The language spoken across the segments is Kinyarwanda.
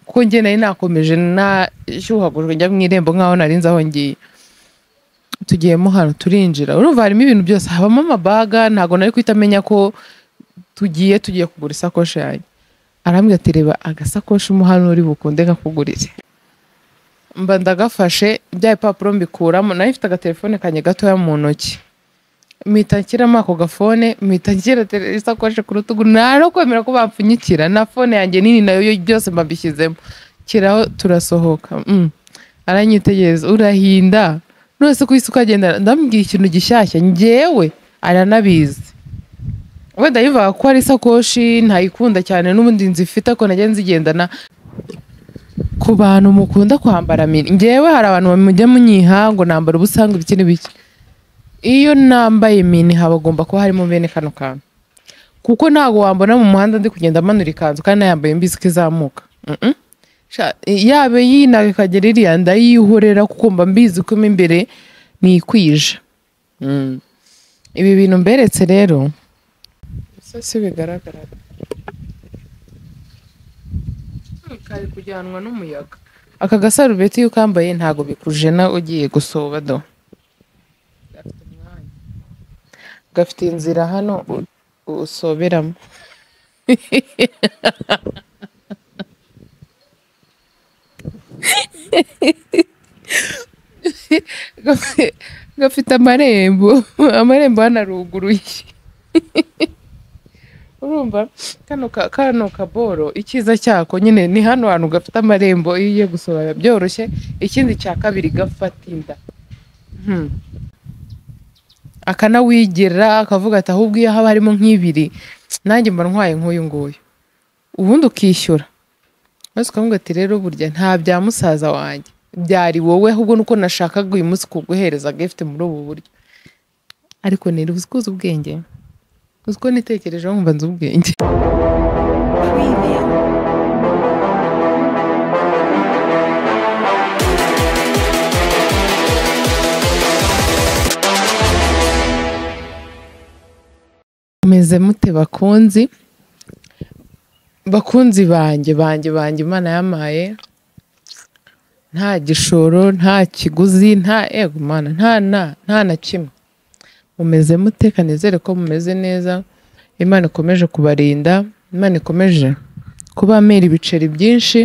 kuko njye nari nakomeje nashyuhagujwe njya mu irembo nk'aho nari nzi aho ngiye tugiyemo hano turinjira urumva harimo ibintu byose habamo amabaga ntabwo nari guhita amenya ko tugiye tugiye kugura isakoshi yanjye arambwira ati reba agasakoshi mo hano uri bukunde kakugurire mba ndagafashe bya bipapuro mbikuramo nayo mfite agatelefone kanjye gatoya mu ntoki mpita nshyiramo ako gafone mpita nshyira tele- isakoshi ku rutugu nta no kwemera ko bapfunyikira na fone yanjye nini nayo yo- byose mbabishyizemo kiraho turasohoka mm. aranyitegereza urahinda nose ku isi ukagendana ndamubwira ikintu gishyashya njyewe aranabizi wenda yumvaga ko ari isakoshi ntayikunda cyane n'ubundi nzifite ko najya nzigendana ku bantu mukunda kwambara mini njyewe hari abantu mujya munyiha ngo nambara ubusanga ibiki n'ibiki iyo nambaye mini habagomba kuba harimo bene kano kantu kuko ntabwo wambona mu muhanda ndi kugenda amanura ikanzu kandi nayambaye mbizi ko izamuka Mm-mm. Sha- yaba yinaga ikagera iriya ndayihorera kuko mba mbizi ko mo imbere nikwije Mm. ibi bintu mberetse rero se si bigaragara kari kujyanwa n'umuyaga aka gasarubeti iyo ukambaye ntabwo bikujena ugiye gusoba do gafite umwanya gafite inzira hano u- usoberamo Gafi- gafite amarembo amarembo hano aruguruye urumva kano ka- kano kaboro icyiza cyako nyine ni hano hantu gafite amarembo iyo ugiye gusohora byoroshye ikindi cya kabiri gafata inda Hmm. akanawigera akavuga ati ahubwo iyo haba harimo nk'ibiri nanjye mba ntwaye nk'uyu nguyu ubundi ukishyura maze ukavuga ati rero burya nta bya musaza wanjye byari wowe ahubwo nuko nashakaga uyu munsi kuguhereza agifite muri ubu buryo ariko nira uzi ko uzi ubwenge uzi ko nitekerejeho nkumva nzi ubwenge Preview. meze mute bakunzi bakunzi banjye banjye banjye imana yamaye nta gishoro nta kiguzi nta ego mana nta na nta na kimwe mumeze mute kanizere ko mumeze neza imana ikomeje kubarinda imana ikomeje kubamera ibiceri byinshi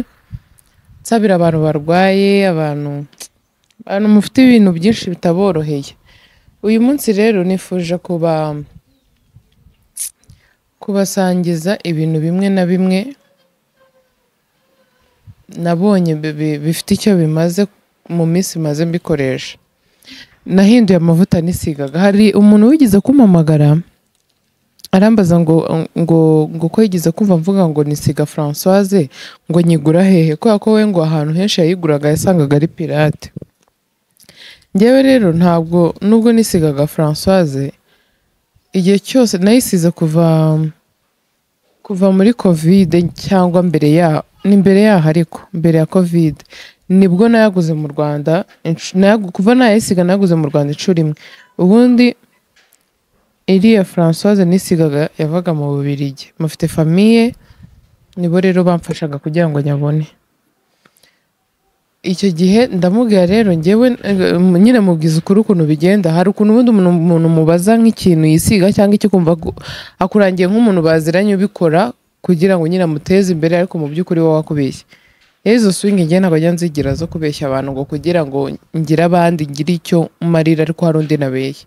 nsabira abantu barwaye abantu abantu mufite ibintu byinshi bitaboroheye uyu munsi rero nifuje kuba kubasangiza ibintu bimwe na bimwe nabonye bi- bi- bifite icyo bimaze mu minsi maze mbikoresha nahinduye amavuta nisigaga hari umuntu wigeze kumpamagara arambaza ngo ngo ngo ko yigeze kumva mvuga ngo nisiga francoise ngo nyigura hehe kubera ko we ngo ahantu henshi yayiguraga yasangaga ari pirate njyewe rero ntabwo nubwo nisigaga francoise igihe cyose nayisize kuva kuva muri kovide cyangwa mbere yaho ni mbere yaho ariko mbere ya kovide nibwo nayaguze mu rwanda insh- nayagu- kuva nayisiga nayaguze mu rwanda inshuro imwe ubundi iriya francoise nisigaga yavaga mu bubirigi mufite famiye nibo rero bamfashaga kugira ngo nyabone icyo gihe ndamubwira rero njyewe eh, nyine mubwiza ukuri ukuntu bigenda hari ukuntu ubundi umuntu umuntu mubaza nk'ikintu yisiga cyangwa icyo kumva ko akurangiye nk'umuntu baziranye ubikora kugira ngo nyine amuteze imbere ariko mu by'ukuri wowe wakubeshye rero izo swingi njye ntabwo njya nzigira zo kubeshya abantu ngo kugira ngo ngire abandi ngire icyo marira ariko hari undi nabeshya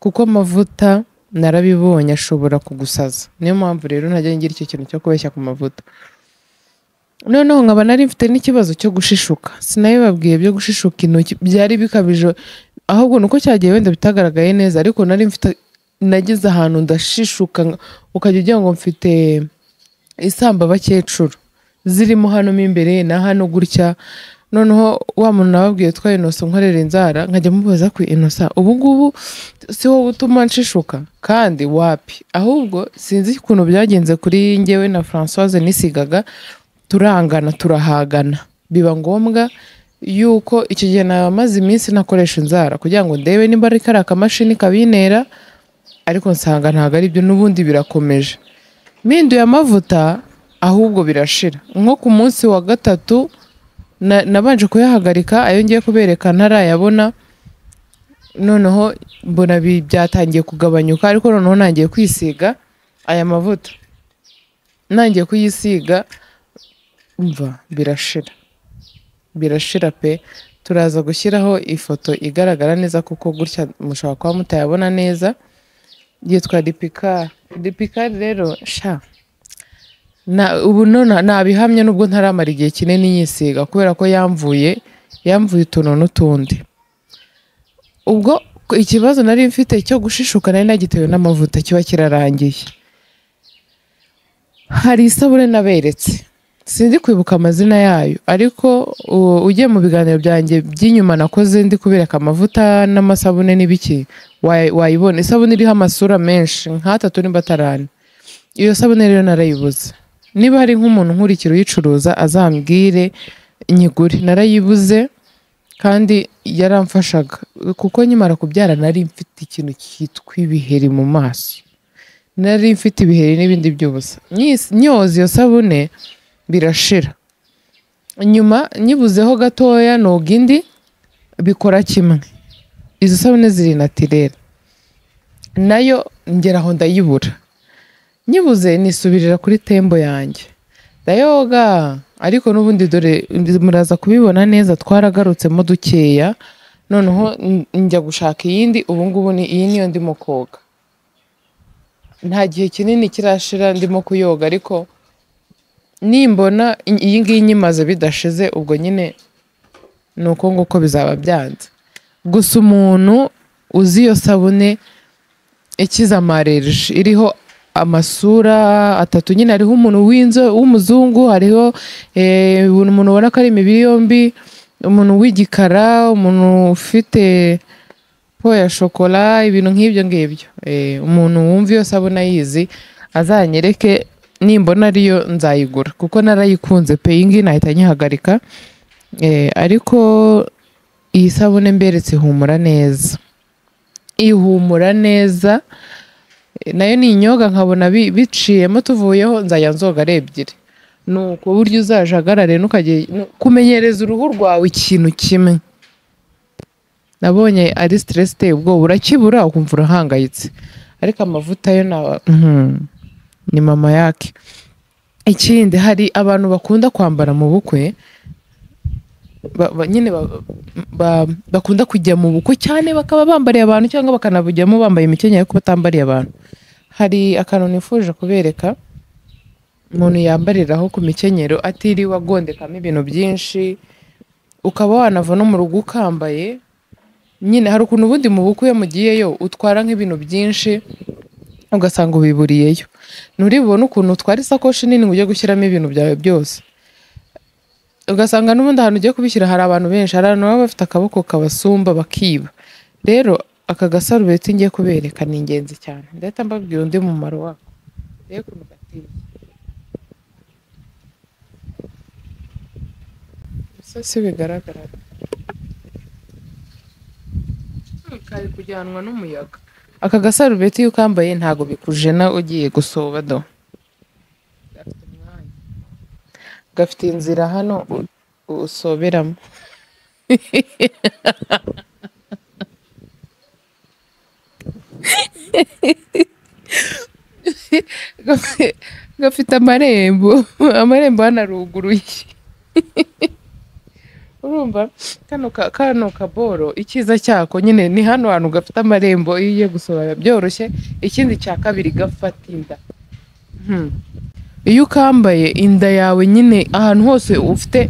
kuko amavuta narabibonye ashobora kugusaza niyo mpamvu rero ntajya ngira icyo kintu cyo kubeshya ku mavuta noneho nkaba nari mfite n'ikibazo cyo gushishuka sinabibabwiye byo gushishuka intoki byari bikabije ahubwo nuko cyagiye wenda bitagaragaye neza ariko nari mfite nageze ahantu ndashishuka nka- ukajya ugira ngo mfite isamba bakecuru zirimo hano mo imbere na hano gutya noneho wa muntu nababwiye twa inosa nkorera inzara nkajya mubaza ku inosa ubu ngubu si wowe utuma nshishuka kandi wapi ahubwo sinzi ukuntu byagenze kuri njyewe na francoise nisigaga turangana turahagana biba ngombwa yuko icyo gihe namaze iminsi nakoresha inzara kugira ngo ndebe niba ari kariya kamashini kabintera ariko nsanga ntabwo ari byo n'ubundi birakomeje mpinduye amavuta ahubwo birashira nko ku munsi wa gatatu na- nabanje kuyahagarika ayo ngiye kubereka ntarayabona noneho mbona bi- byatangiye kugabanyuka ariko noneho ntangiye kwisiga aya mavuta ntangiye kuyisiga umva birashira birashira pe turaza gushyiraho ifoto igaragara neza kuko gutya mushobora kuba mutayabona neza yitwa dipikari dipikari rero sha na ubu none nabihamye nubwo ntaramara igihe kinini yisiga kubera ko yamvuye yamvuye utuntu n'utundi ubwo ikibazo nari mfite cyo gushishuka nari nagitewe n'amavuta kiba kirarangiye hari isabune naberetse sinzi kwibuka amazina yayo ariko u- ugiye mu biganiro byanjye by'inyuma nakoze ndi kubereka amavuta n'amasabune n'ibiki wa- wayibona isabune iriho amasura menshi nk'atatu nimba atarane iyo sabune rero narayibuze niba hari nk'umuntu nkurikira uyicuruza azambwire inyigure narayibuze kandi yaramfashaga kuko nkimara kubyara nari mfite ikintu cyitwa ibiheri mu maso nari mfite ibiheri n'ibindi by'ubusa Nyis- nyoza iyo sabune birashira nyuma nyibuzeho gatoya noga indi bikora kimwe izo sabune ziri natirere nayo ngeraho ndayibura nyibuze nisubirira kuri tembo yanjye ndayoga ariko n'ubundi dore muraza kubibona neza twaragarutsemo dukeya noneho n- njya gushaka iyindi ubungubu ni iyi niyo ndimo koga nta gihe kinini kirashira ndimo kuyoga ariko nimbona i- iyi ngiyi nyimaze bidashize ubwo nyine ni uko nguko bizaba byanze gusa umuntu uzi iyo sabune ikiza amareji iriho amasura atatu nyine hariho umuntu w'inzo w'umuzungu hariho eh, umuntu ubona ko ari imibiri yombi umuntu w'igikara umuntu ufite po ya shokora ibintu nk'ibyo ngibyo Eh, umuntu wumva iyo sabuna yizi azanyereke nimbona ariyo nzayigura kuko narayikunze pe iyi ngiyi nahita nyihagarika Eh, ariko iyi sabune mberetse ihumura neza ihumura neza nayo ni inyoga nkabona bi- biciyemo tuvuyeho nzajya nzoga ari ebyiri ni uko buryo uzajagarare ntukajye nu- kumenyereza uruhu rwawe ikintu kimwe nabonye ari stress iteye ubwoba urakibura ukumva urahangayitse ariko amavuta yo ni aba- Mhm. ni mama yake ikindi hari abantu bakunda kwambara mu bukwe ba- ba- nyine ba- ba- bakunda kujya mu bukwe cyane bakaba bambariye abantu cyangwa bakanabujyamo bambaye imikenyero ariko batambariye abantu hari akantu nifuje kubereka umuntu yambariraho ku mikenyero atiriwe agondekamo ibintu byinshi ukaba wanava no mu rugo ukambaye nyine hari ukuntu ubundi mu bukwe iyo mugiyeyo utwara nk'ibintu byinshi ugasanga ubiburiyeyo nturibone ukuntu utwara isakoshi nini ngo ujye gushyiramo ibintu byawe byose ugasanga n'ubundi ahantu ugiye kubishyira hari abantu benshi hari abantu baba bafite akaboko kabasumba bakiba rero aka gasarubeti ngiye kubereka ni ingenzi cyane ndahita mbabwira undi mumaro wako rero ukuntu gateye gusa si bigaragara Hmm, kari kujyanwa n'umuyaga aka gasarubeti iyo ukambaye ntago bikujena ugiye gusoba do gafite umwanya gafite inzira hano u- usoberamo Gafi- gafite amarembo amarembo hano aruguruye urumva kano ka- kano kaboro icyiza cyako nyine ni hano hantu gafite amarembo iyo ugiye gusohora byoroshye ikindi cya kabiri gafata inda Hmm. iyo ukambaye inda yawe nyine ahantu hose ufite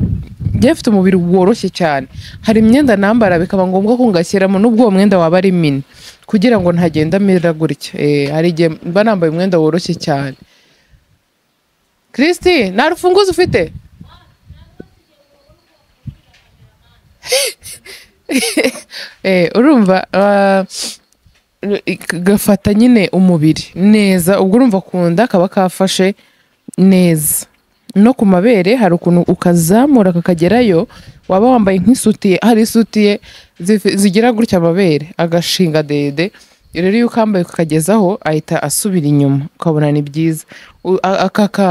njye mfite umubiri woroshye cyane hari imyenda nambara bikaba ngombwa ko ngashyiramo n'ubwo uwo mwenda waba ari mini kugira ngo ntagenda amera gutya Eh, hari igihe mba nambaye umwenda woroshye cyane Kristi nta rufunguzo ufite Eh, urumva ah, gafata nyine umubiri neza ubwo urumva ku nda kaba kafashe neza no ku mabere hari ukuntu ukazamura kakagerayo waba wambaye nk'isutiye hari isutiye zifi- zigira gutya amabere agashinga dede rero iyo ukambaye ukakagezaho ahita asubira inyuma ukabona ni byiza U- a- aka ka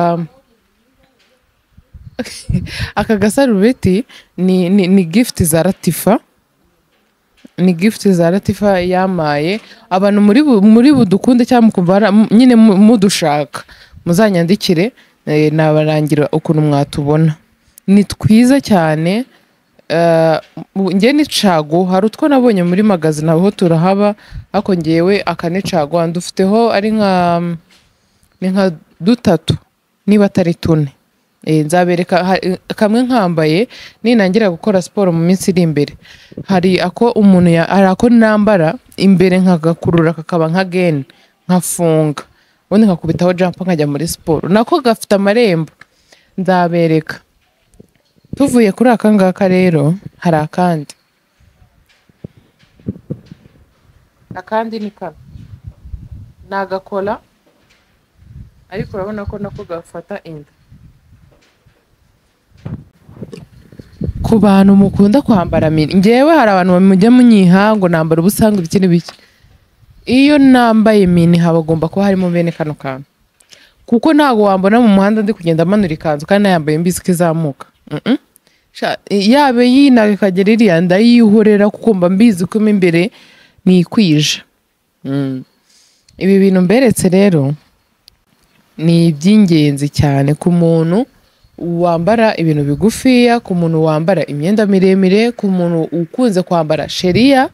aka gasarubeti ni, ni, ni gifuti za latifa ni gifuti za latifa yamaye abantu muri bu- muri budukunde cyangwa mukumva hari- mu- nyine mu- mudushaka muzanyandikire eh, nabarangira ukuntu mwatubona ni twiza cyane eh, mu- njye ni cago hari utwo nabonye muri magazi naho turahaba ariko ngewe aka ni cago ndufiteho ari nka ni nka dutatu niba atari tune Eh, nzabereka ha- kamwe nkambaye ninangira gukora siporo mu minsi iri imbere hari ako umuntu ya- hari ako nambara imbere nkagakurura kakaba nka geni nkafunga ubundi nkakubitaho jampa nkajya muri siporo nako gafite amarembo nzabereka tuvuye kuri aka ngaka rero hari akandi akandi ni kano nagakora ariko urabona ko nako gafata inda ku bantu mukunda kwambara mini ngewe hari abantu mujya munyiha ngo nambara ubusa ngo ibiki n'ibiki iyo nambaye mini habagomba kuba harimo bene kano kantu kuko ntabwo wambona mu muhanda ndi kugenda manura ikanzu kandi nayambaye mbizi ko izamuka Mm-mm. Sha- yabe yinaga ikagera iriya ndayihorera kuko mba mbizi ko mo imbere nikwije Mm. ibi bintu mberetse rero ni iby'ingenzi cyane ku muntu wambara ibintu bigufiya ku muntu wambara imyenda miremire ku muntu ukunze kwambara sheriya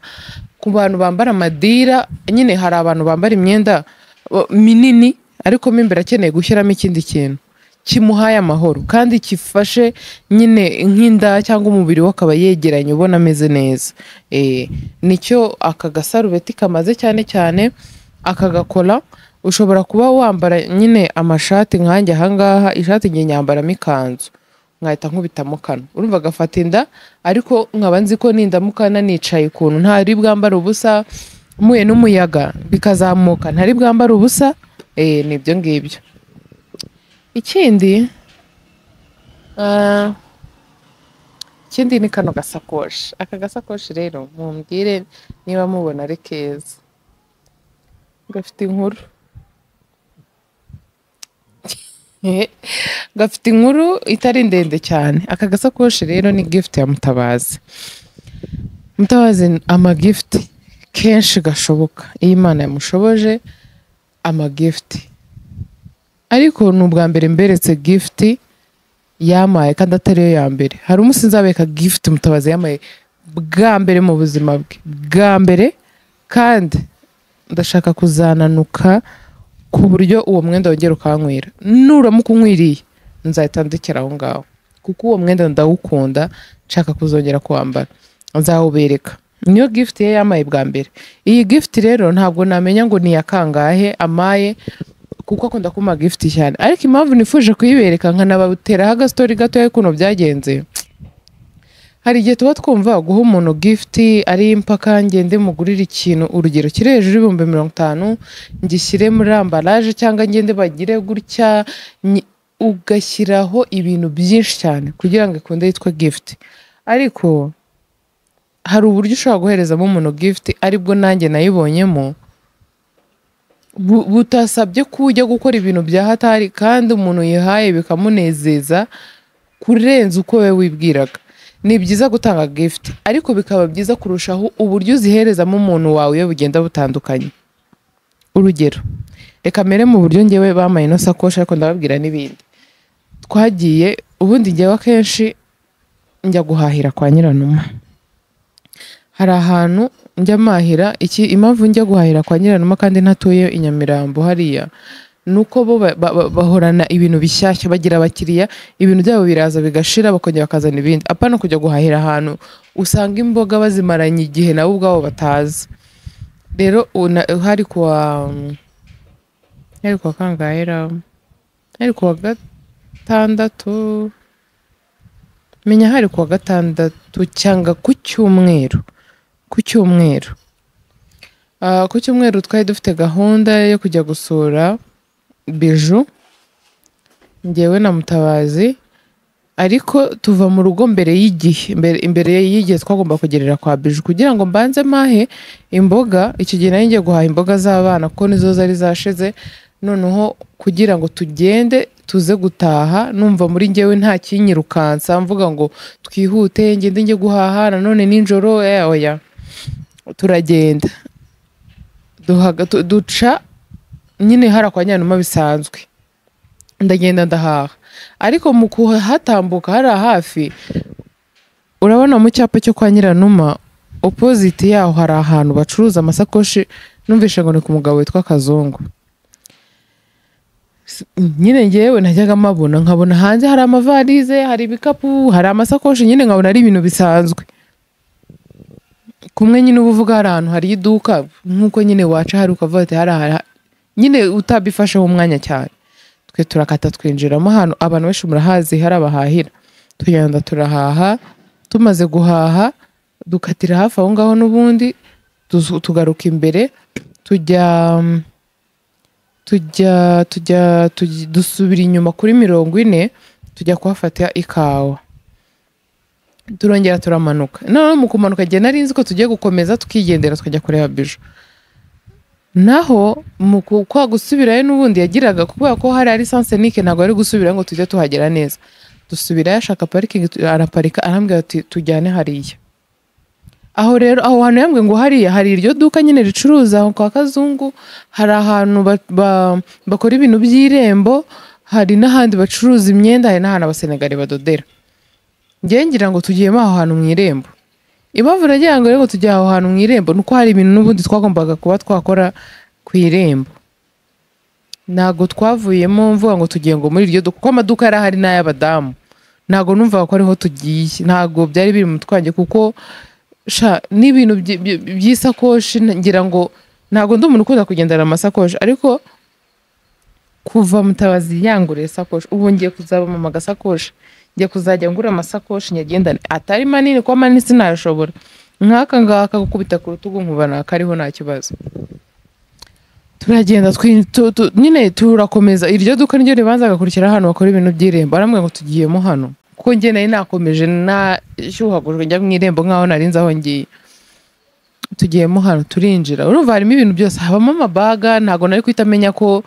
ku bantu bambara amadira nyine hari abantu bambara imyenda uh, minini ariko mo imbere akeneye gushyiramo ikindi kintu kimuhaye amahoro kandi gifashe nyine nk'inda cyangwa umubiri we akaba yegeranye ubona ameze neza Eh, nicyo aka gasarubeti kamaze cyane cyane akagakora ushobora kuba wambara nyine amashati nkanjye ahangaha ishati ngiye nyambaramo ikanzu nkahita nkubitamo kano urumva agafata inda ariko nkaba nzi ko nindamukana nicaye ukuntu ntari bwambara ubusa muye n'umuyaga bikazamuka ntari bwambara ubusa eh, ni ibyo ngibyo ikindi ah, ikindi ni kano gasakoshi aka gasakoshi rero mumbwire niba mubona ari keza gafite inkuru Eh, gafite inkuru itari ndende cyane aka gasakoshi rero ni gift ya mutabazi mutabazi amagift kenshi gashoboka iyo imana yamushoboje amagift ariko ni ubwa mbere mberetse gift yamaye kandi atari yo ya mbere hari umunsi nzabeka gift mutabazi yamaye bwa mbere mu buzima bwe bwa mbere kandi ndashaka kuzananuka ku buryo uwo mwenda wongera ukanywera nuramuka unkwiriye nzahita ndekera aho ngaho kuko uwo mwenda ndawukunda nshaka kuzongera kuwambara nzawubereka niyo gift ye yamaye bwa mbere iyi gift rero ntabwo namenya ngo ni iya kangahe amaye kuko akunda kuma gift cyane ariko impamvu nifuje kuyibereka nkanabateraho agastori gatoya y'ukuntu byagenze hari igihe tuba twumva guha umuntu gift ari impaka ngende mugurire ikintu urugero kiri hejuru y'ibihumbi mirongo itanu ngishyire muri ambaraje cyangwa ngende bagire gutya nyi- ugashyiraho ibintu byinshi cyane kugira ngo ikunde yitwe gift ariko hari uburyo ushobora guherezamo umuntu gift aribwo nanjye nayibonyemo bu- butasabye ko ujya gukora ibintu bya hatari kandi umuntu yihaye bikamunezeza kurenza uko we wibwiraga ni byiza gutanga gift ariko bikaba byiza kurushaho uburyo uziherezamo umuntu wawe iyo bugenda butandukanye urugero reka mere mu buryo ngewe bamaye ino sakoshi ariko ndababwira n'ibindi twagiye ubundi ngewe akenshi njya guhahira kwa nyiranuma hari ahantu njya mahira iki impamvu njya guhahira kwa nyiranuma kandi ntatuye i nyamirambo hariya ni uko bo ba- ba- ba- bahorana ibintu bishyashya bagira abakiriya ibintu byabo biraza bigashira bakongera bakazana ibindi apana kujya guhahira ahantu usanga imboga bazimaranye igihe nabo ubwabo batazi rero una- hari kuwa hari kuwa kangahe ra hari kuwa gatandatu menya hari kuwa gatandatu cyangwa ku cyumweru ku cyumweru Ah, ku cyumweru twari dufite gahunda yo kujya gusura biju ngewe na mutabazi ariko tuva mu rugo mbere y'igihe mbere, imbere y'igihe twagomba kugerera kwa biju kugira ngo mbanze mahe imboga icyo gihe nari ngiye guhaha imboga z'abana kuko nizo zari zashize noneho kugira ngo tugende tuze gutaha numva muri njyewe nta kinyirukansa mvuga ngo twihute ngende njye guhaha nanone nijoro eh, oya turagenda Duhaga- tu- duca nyine hara kwa nyanuma bisanzwe ndagenda ndahaha ariko mu kuhatambuka hariya hafi urabona mu cyapa cyo kwa nyiranuma opoziti yaho hari ahantu bacuruza amasakoshi numvishe ngo ni ku mugabo witwa kazungu nyine ngewe najyaga mabona nkabona hanze hari amavalize hari ibikapu hari amasakoshi nyine nkabona ari ibintu bisanzwe kumwe nyine uba uvuga hari ahantu hari iduka nk'uko nyine waca hari ukavuga ati hari aha- nyine utabifasheho umwanya cyane twe turakata twinjiramo ahantu abantu benshi murahazi hari abahahira tugenda turahaha tumaze guhaha dukatira hafi aho ngaho n'ubundi tuzu- tugaruka imbere tujya tujya tujya tujya- dusubira inyuma kuri mirongo ine tujya kuhafata ikawa turongera turamanuka noneho mu kumanuka igihe nari nzi ko tugiye gukomeza tukigendera tukajya kureba bijo naho mu ku- kwa gusubirayo n'ubundi yagiraga kubera ko hari ari sansenike ntabwo ari gusubirayo ngo tujye tuhagera neza dusubirayo ashaka parikingi tu- araparika arambwira ati tujyane hariya aho rero aho hantu yambwiye ngo hariya hari iryo duka nyine ricuruza aho kwa kazungu hari ahantu ba- ba- bakora ibintu by'irembo hari n'ahandi bacuruza imyenda hari n'ahantu abasenegali badodera njyewe ngira ngo tugiyemo aho hantu mu irembo impamvu nagira ngo rero tujya aho hantu mu irembo ni uko hari ibintu n'ubundi twagombaga kuba twakora ku irembo ntabwo twavuyemo mvuga ngo tugiye ngo muri iryo duka kuko amaduka yari ahari n'ay'abadamu ntabwo numvaga ko ariho tugiye ntabwo byari biri mu twange kuko sha n'ibintu byi- byi- by'isakoshi ngira ngo ntabwo ndi umuntu ukunda kugendana amasakoshi ariko kuva mutabazi yanguriye isakoshi ubu ngiye kuzaba mama agasakoshi ngiye kuzajya ngura amasakoshi nyagendane atari manini kuko manini sinayashobora nk'aka ngaka gukubita ku rutugu nkuba nakariho nta kibazo turagenda twin- tu- tu- nyine turakomeza iryo duka niryo ribanza gakurikira hano bakora ibintu by'irembo arambwira ngo tugiyemo hano kuko njye nari nakomeje nashyuhagujwe njya mu irembo nk'aho nari nzi aho ngiye tugiyemo hano turinjira urumva harimo ibintu byose habamo amabaga ntabwo nari guhita amenya ko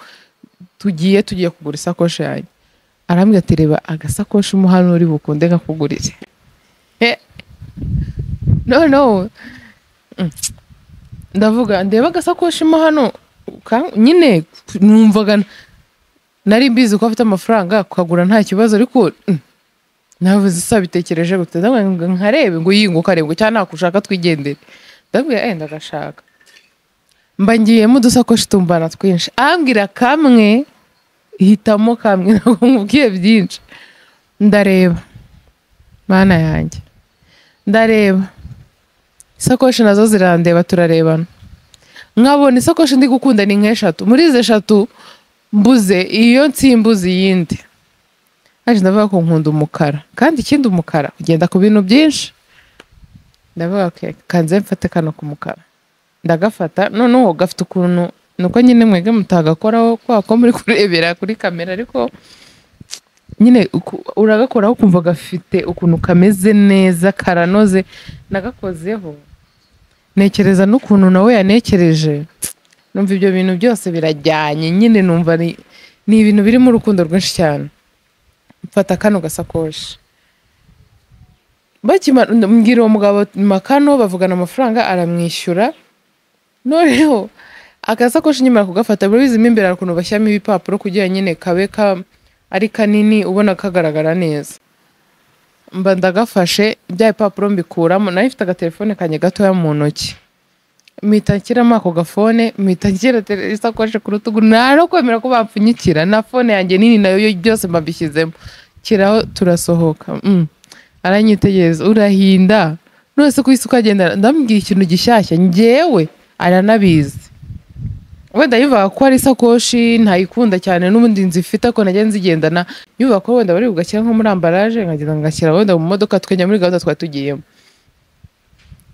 tugiye tugiye kugura isakoshi yanjye arambwira ati reba agasakoshi mo hano uri bukunde kakugurize Eh, no no Mm. ndavuga ndeba agasakoshi mo hano ka- nyine numvaga n- nari mbizi ko afite amafaranga kukagura nta kibazo ariko mm, navuze sabitekereje gute ndabwira ngo nkarebe ngo yinguka arebe ngo cyangwa nakushaka twigendere ndabwira eh ndagashaka mba ngiyemo udusakoshi tumbana twinshi ambwira kamwe hitamo kamwe ntabwo nkubwiye byinshi ndareba mana yanjye ndareba isakoshi nazo zirandeba turarebana nkabona isakoshi ndi gukunda ni nk'eshatu muri izi eshatu mbuze iyo nsimbuze iyindi haje ndavuga ko nkunda umukara kandi ikindi umukara ugenda ku bintu byinshi ndavuga ko kanze mfate kano k'umukara ndagafata noneho gafite ukuntu nuko nyine mwege mutagakoraho kwa ko muri kurebera kuri kamera ariko nyine uku- uragakoraho ukumva gafite ukuntu kameze neza karanoze nagakozeho nekereza n'ukuntu nawe yanekereje numva ibyo bintu byose birajyanye nyine numva ni, ni ibintu birimo urukundo rwinshi cyane mfata kano gasakoshi bakima mbwira uwo mugabo ma kano bavugana amafaranga aramwishyura noneho agasakoshi nyuma kugafata birabizimo imbere hari ukuntu bashyiramo ibipapuro kugira nyine kabe ka ari kanini ubona kagaragara neza mba ndagafashe bya bipapuro mbikuramo nayo ifite agatelefone kanjye gatoya mu ntoki mpita nshyiramo ako gafone mpita nshyira tele- isakoshi ku rutugu nta no kwemera ko bapfunyikira na fone yanjye nini nayo yo byose mbabishyizemo kiraho turasohoka mm. aranyitegereza urahinda nose ku isi ukagenda ndamubwira ikintu gishyashya njyewe aranabizi wenda yumvaga ko ari isakoshi ntayikunda cyane n'ubundi nzi ifite ko najya nzigendana yumvaga ko wenda bari bugashyira nko muri ambaraje nkagenda ngashyira wenda mu modoka tukajya muri gahunda twari tugiyemo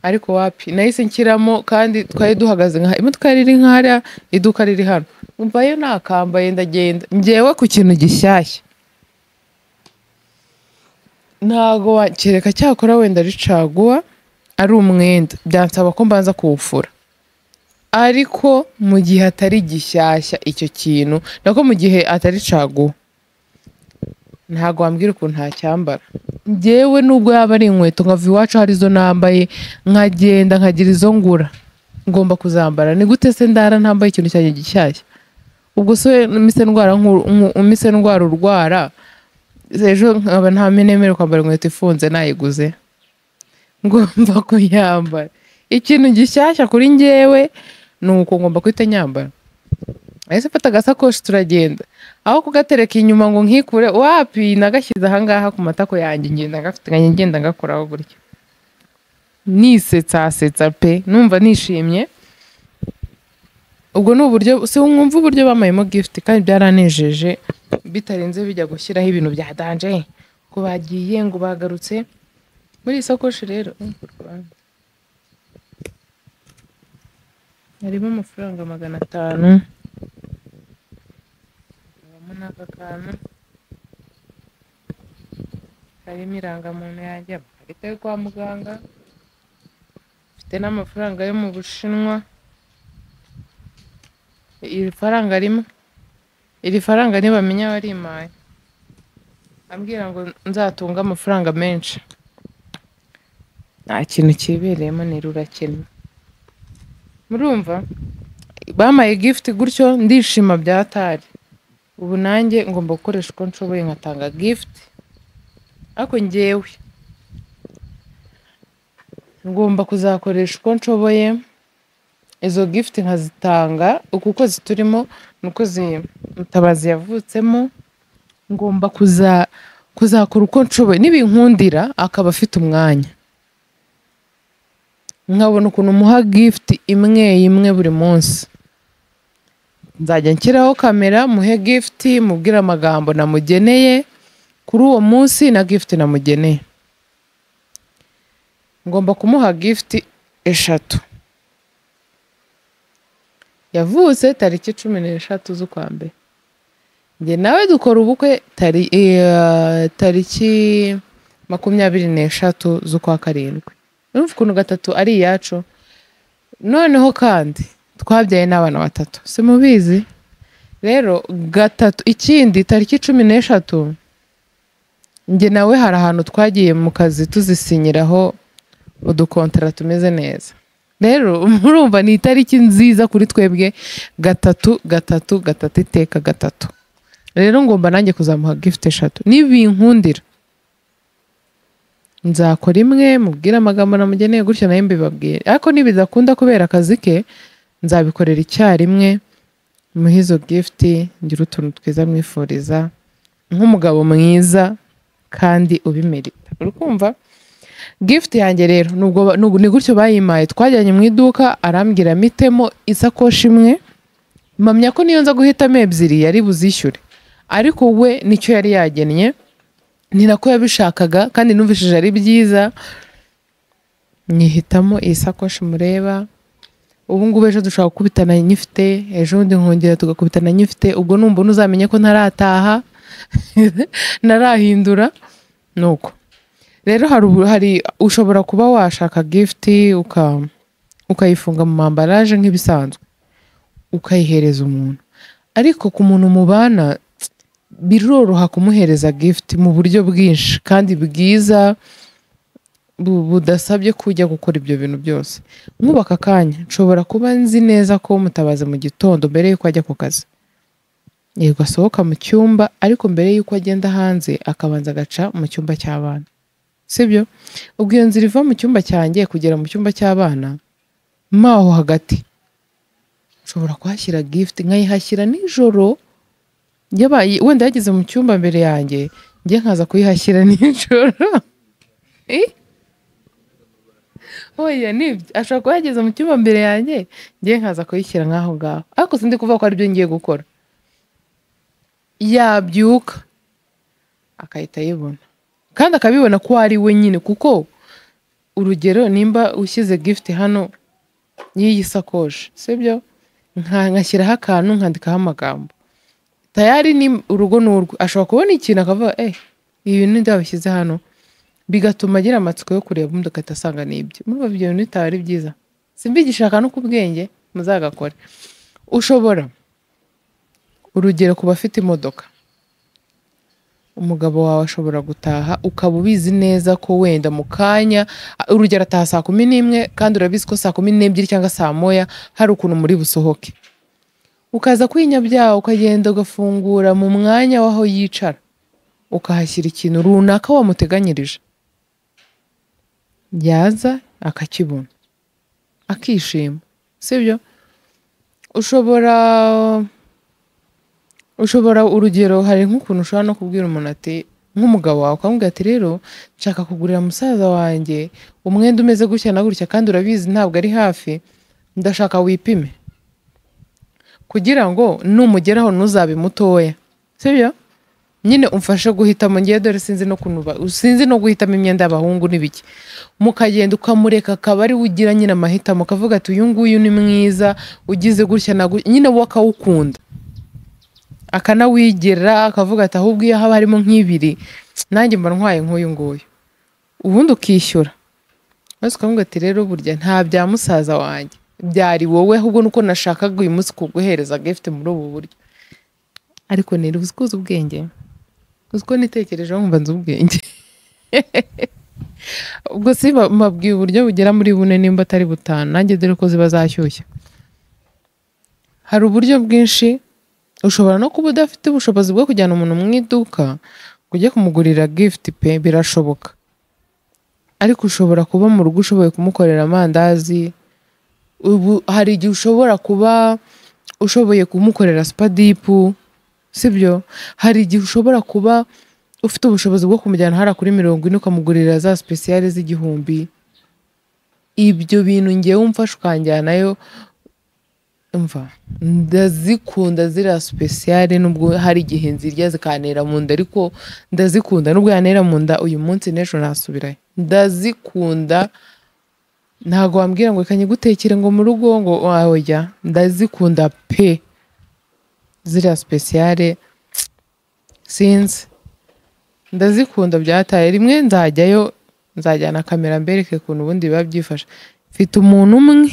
ariko wapi nahise nshyiramo kandi twari duhagaze nka imodoka yari iri nk'ahariya iduka riri hano mvayo nakambaye ndagenda ngewe ku kintu gishyashya ntago wakereka cyakora wenda ricaguwa ari umwenda byansaba ko mbanza kuwufura ariko mu gihe atari gishyashya icyo kintu nako mu gihe atari caguwa ntago wambwira ukuntu ntacyambara ngewe nubwo yaba ari inkweto nkava iwacu hari izo nambaye nkagenda nkagira izo ngura ngomba kuzambara ni gute se ndara ntambaye ikintu cyanjye gishyashya ubwo se umise ndwara nkuru- nku- umise ndwara urwara ejo nkaba nta menemere kwambara inkweto ifunze nayiguze ngomba kuyambara ikintu gishyashya kuri ngewe ni uko ngomba guhita nyambara ahise mfata agasakoshi turagenda aho kugatereka inyuma ngo nkikure wapi nagashyize ahangaha ku matako yanjye ngenda gafite ngenda ngakoraho gutya nisetsasetsa pe numva nishimye ubwo ni uburyo si mwumva uburyo bamayemo gift kandi byaranejeje bitarenze bijya gushyiraho ibintu bya danje ngo bagiye ngo bagarutse muri iyi sakoshi rero harimo amafaranga magana atanu harimo n'aka kantu harimo irangamuntu yanjye amakarita yo kwa muganga mfite n'amafaranga yo mu bushinwa iri faranga rimwe iri faranga ntibamenya warimpaye ambwira ngo nzatunga amafaranga menshi nta kintu kibereyemo ni rurakennye murumva bampaye gift gutyo ndishima byatari ubu nanjye ngomba gukoresha uko nshoboye nkatanga gift ariko ngewe ngomba kuzakoresha uko nshoboye izo gift nkazitanga uku kwezi turimo ni ukwezi mutabazi yavutsemo ngomba kuza kuzakora uko nshoboye nibinkundira akaba afite umwanya nkabona ukuntu umuha gift imwe imwe buri munsi nzajya nshyiraho kamera muhe gift mubwire amagambo namugeneye kuri uwo munsi na gift namugeneye ngomba kumuha gift eshatu yavutse tariki cumi n'eshatu z'ukwa mbere njye nawe dukora ubukwe tari, eh, tariki makumyabiri n'eshatu z'ukwa karindwi urumva ukuntu gatatu ari iyacu noneho kandi twabyaye n'abana batatu simubizi rero gatatu ikindi tariki cumi n'eshatu njye nawe hari ahantu twagiye mu kazi tuzisinyiraho udukontara tumeze neza rero murumva ni itariki nziza kuri twebwe gatatu gatatu gatatu iteka gatatu rero ngomba nanjye kuzamuha gift eshatu nibinkundira nzakora imwe mubwire amagambo namugeneye gutya nayo mbibabwire ariko nibidakunda kubera akazi ke nzabikorera icyarimwe muhe izo gift ngire utuntu twiza mwifuriza nk'umugabo mwiza kandi ubimerita uri kumva gift yanjye rero nubwo ba- nubu- ni gutyo bayimpaye twajyanye mu iduka arambwira mitemo isakoshi imwe mpamya ko niyo nza guhitamo ebyiri yari buzishyure ariko we nicyo yari yagennye ni nako yabishakaga kandi numvishije ari byiza nyihitamo iyi sakoshi mureba ubu ngubu ejo dushobora gukubitana nyifite ejo bundi nkongera tugakubitana nyifite ubwo numva ntuzamenye ko ntarataha ntarahindura ni uko rero hari ubu- hari ushobora kuba washaka gift uka- ukayifunga mu mambaraje nk'ibisanzwe ukayihereza umuntu ariko ku muntu mubana biroroha kumuhereza gift mu buryo bwinshi kandi bwiza bu- budasabye kujya gukora ibyo bintu byose nkubaka akanya nshobora kuba nzi neza ko mutabaza mu gitondo mbere y'uko ajya ku kazi yego asohoka mu cyumba ariko mbere y'uko agenda hanze akabanza agaca mu cyumba cy'abana sibyo ubwo iyo nzira iva mu cyumba cyanjye kugera mu cyumba cy'abana maho hagati nshobora kuhashyira gift nkayihashyira nijoro yabaye wenda yageze mu cyumba mbere yanjye njye nkaza kuyihashyira nijoro Eh? oya nibyo ashobora kuba yageze mu cyumba mbere yanjye njye nkaza kuyishyira nk'aho ngaho ariko sindi kuvuga ko aribyo ngiye gukora yabyuka akahita ayibona kandi akabibona ko ari we nyine kuko urugero nimba ushyize gift hano y'iyi sakoshi sibyo Nka- nkashyiraho akantu nkandikaho amagambo tayari ni urugo ni urwe ashobora kubona ikintu akavuga eh ibi bintu ndabishyize hano bigatuma agira amatsiko yo kureba ubundi ugahita asanga ni ibyo muri ibyo bintu bitaba ari byiza simbigishaka no ku bwenge muzagakore ushobora urugero ku bafite imodoka umugabo wawe ashobora gutaha ukaba ubizi neza ko wenda mu kanya a- urugero ataha saa kumi n'imwe kandi urabizi ko saa kumi n'ebyiri cyangwa saa moya hari ukuntu muri busohoke ukaza kwinyabyaha ukagenda ugafungura mu mwanya w'aho yicara ukahashyira ikintu runaka wamuteganyirije yaza akakibona akishima sibyo ushobora ushobora urugero hari nk'ukuntu ushobora no kubwira umuntu ati nk'umugabo wawe ukamubwira ati rero nshaka kugurira musaza wanjye umwenda umeze gutya na gutya kandi urabizi ntabwo ari hafi ndashaka wipime kugira ngo numugeraho ntuzabe mutoya sibyo nyine umfashe guhitamo ngewe dore sinzi no kuntu ba- sinzi no guhitamo imyenda y'abahungu n'ibiki mukagenda ukamureka akaba ari we ugira nyine amahitamo ukavuga ati uyu nguyu ni mwiza ugize gutya na gutya nyine wowe akawukunda akanawigera akavuga ati ahubwo iyo haba harimo nk'ibiri nanjye mba ntwaye nk'uyu nguyu ubundi ukishyura maze ukamubwira ati rero burya nta bya musaza wanjye byari wowe ahubwo nuko nashakaga uyu munsi kuguhereza gift muri ubu buryo ariko niri uzi ko uzi ubwenge uzi ko nitekerejeho nkumva nzi ubwenge ubwo si ba- mbabwiye uburyo bugera muri bune nimba atari butanu nanjye dore ko ziba zashyushye hari uburyo bwinshi ushobora no kuba udafite ubushobozi bwo kujyana umuntu mu iduka ngo ujye kumugurira gift pe birashoboka ariko ushobora kuba mu rugo ushoboye kumukorera amandazi ubu hari igihe ushobora kuba ushoboye kumukorera supadipu sibyo hari igihe ushobora kuba ufite ubushobozi bwo kumujyana hara kuri mirongo ine ukamugurira za sipesiyale z'igihumbi ibyo bintu ngewe umfasha ukanjyanayo mva ndazikunda ziriya sipesiyale nubwo hari igihe nzirya zikantera mu nda ariko ndazikunda nubwo yantera mu nda uyu munsi n'ejo nasubirayo ndazikunda ntago wambwira ngo reka nyigutekere ngo mu rugo ngo wajya ndazikunda pe ziriya sipesiyale sinzi ndazikunda byataye rimwe nzajyayo nzajyana kamera mbereke ukuntu ubundi biba byifashe mfite umuntu umwe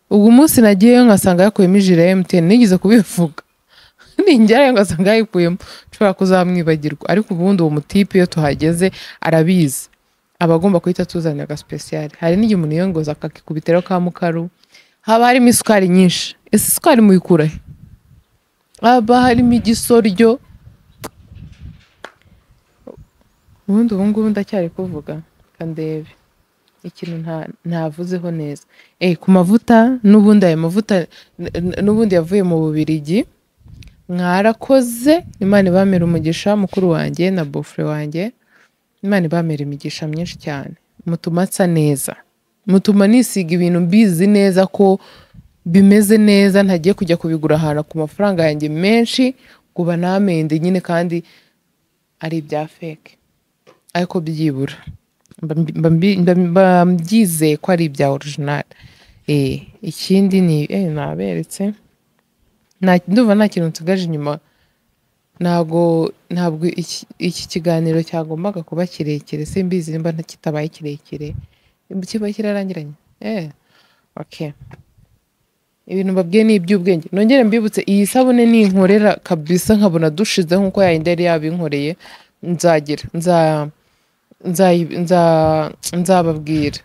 uwo munsi nagiyeyo ngasanga yakuyemo ijire ya emutiyeni nigeze kubivuga ningerayo ngasanga yayikuyemo nshobora kuzamwibagirwa ariko ubundi uwo mutipe iyo tuhageze arabizi aba agomba guhita atuzanira agasipesiyare hari n'igihe umuntu yiyongoza akakikubitiraho ka mukaru haba harimo isukari nyinshi ese isukari muyikura he haba harimo igisoryo ubundi ubu ngubu ndacyari kuvuga kandebe ikintu nta- ntavuzeho neza eh ku mavuta n'ubundi ayo mavuta n- n- n'ubundi yavuye mu bubirigi mwarakoze imana ibamera umugisha mukuru wanjye na bofure wanjye imana ibamera imigisha myinshi cyane mutuma nsa neza mutuma nisiga ibintu mbizi neza ko bimeze neza ntagiye kujya kubigura ahantu ku mafaranga yanjye menshi kuba namende nyine kandi ari ibya feke ariko byibura Mba- mba- mbi- mba- mba mbyizeye ko ari ibya orijinali ikindi ni eh, naberetse Nta- ndumva nta kintu nsigaje inyuma ntabwo ntabwo iki- iki kiganiro cyagombaga kuba kirekire simbizi nimba nta- kitabaye kirekire kiba kirarangiranye eh okay ibintu mbabwiye ni iby'ubwenge nongere mbibutse iyi sabune ninkorera kabisa nkabona dushize nk'uko yayindi yari yabinkoreye nzagira nza nzayi- nza- nzababwira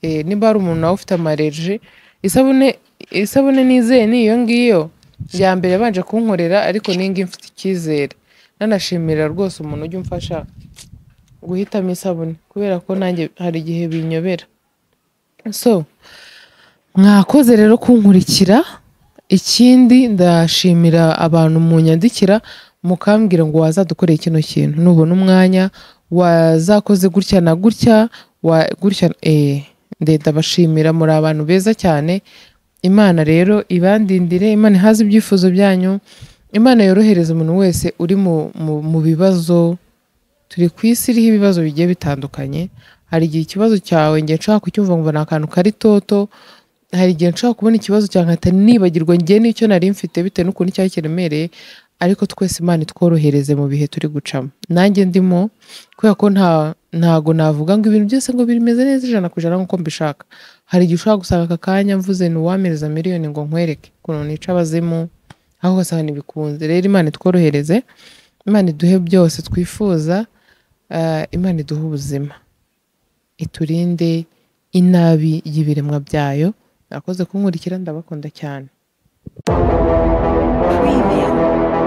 Eh, niba hari umuntu nawe ufite amareji isabune isabune nizeye ni iyo ngiyo ya mbere yabanje kunkorera ariko ningi mfite icyizere nanashimira rwose umuntu ujya umfasha guhitamo isabune kubera ko nanjye hari igihe binyobera so mwakoze rero kunkurikira ikindi ndashimira abantu munyandikira mukambwira ngo wazadukoreye kino kintu nubona umwanya wazakoze gutya na gutya wa gutya eh ndabashimira muri abantu beza cyane imana rero ibandindire imana ihaze ibyifuzo byanyu imana yorohereza umuntu wese uri mu, mu, mu bibazo turi ku isi iriho ibibazo bigiye bitandukanye hari igihe ikibazo cyawe njye nshaka kucyumva ngo ni akantu kari toto hari igihe nshaka kubona ikibazo cyawe nkahita nibagirwa njye n'icyo nari mfite bitewe n'ukuntu cyari kiremereye ariko twese imana itworohereze mu bihe turi gucamo nanjye ndimo kubera ko nta ntago navuga ngo ibintu byose ngo bimeze neza ijana ku ijana nk'uko mbishaka hari igihe ushobora gusanga aka kanya mvuze ni uwamereza miliyoni ngo nkwereke ukuntu nica abazimu aho ugasanga ntibikunze rero imana itworohereze imana iduhe byose twifuza ah, imana iduhe ubuzima iturinde inabi y'ibiremwa byayo mwakoze kunkurikira ndabakunda cyane Preview.